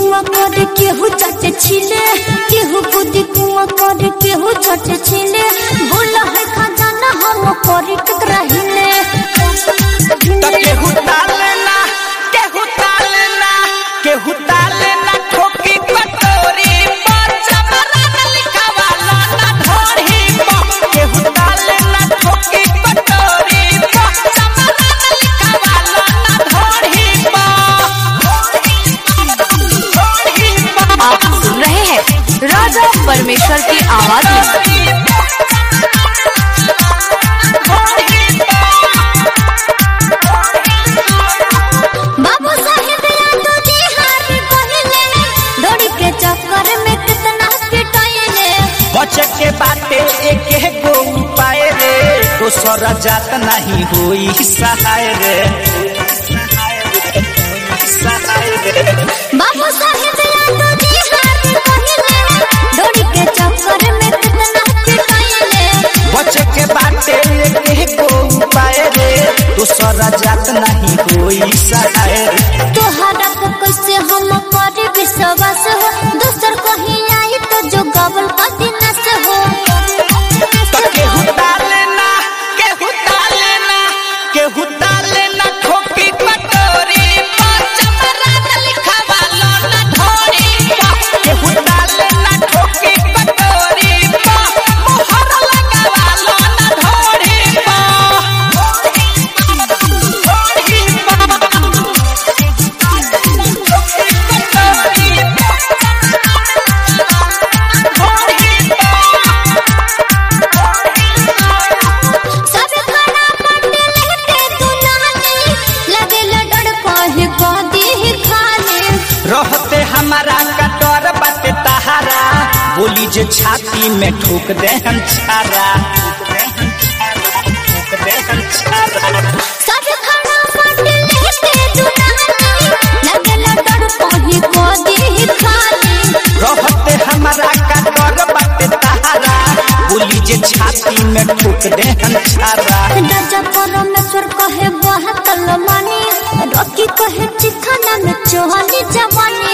कुआ कर केहू चट छिले केहू कूदी कुआ कर केहू चट छिले बोला है खजाना हम कर कतरा हिले त केहू तालेना केहू तालेना केहू तालेना ठोकी कटोरी पर चमरन लिखावाला ना ढोरी पर केहू तालेना ठोकी कटोरी पर चमरन लिखावाला ना ढोरी पर आप सुन रहे हैं राजा परमेश्वर की आवाज में बाबू साहेब यादव जी हारी पहले दौड़ी के चक्कर में कितना पिटाइले बचे के बाटे एक गो उपाय रे दोसर जात नहीं होई सहाय रे सहाय रे बाबू साहेब यादव जी हारी पहले दौड़ी के चक्कर में कितना पिटाइले बचे के बाटे एक गो उपाय रे दोसर जात नहीं होई सहाय रे तोहरा को कैसे हम करे विश्वास हो दूसर कहीं आई तो जो गबल पति नस हो तो केहू तालेना केहू तालेना केहू तालेना ठोकी कटोरी पर चमरन लिखावाला ना ढोरी पर केहू तालेना ठोकी कटोरी पर मोहर लगावाला ना ढोरी सब खाना पंडे लेते दुलाने लगे लडड़ कहे गोदी ही खाने रहते हमारा कटोर बाटे तहारा बोली जे छाती में ठोक दे हम छारा ठोक दे हम छारा सब खाना पंडे लेते दुलाने लगे लडड़ कहे गोदी ही खाने रहते हमारा कटोर बाटे तहारा बोली जे छाती में ठोक दे हम छारा राजा परमेश्वर कहे बहुत मानी रॉकी कहे चिखाना में चोहनी जवानी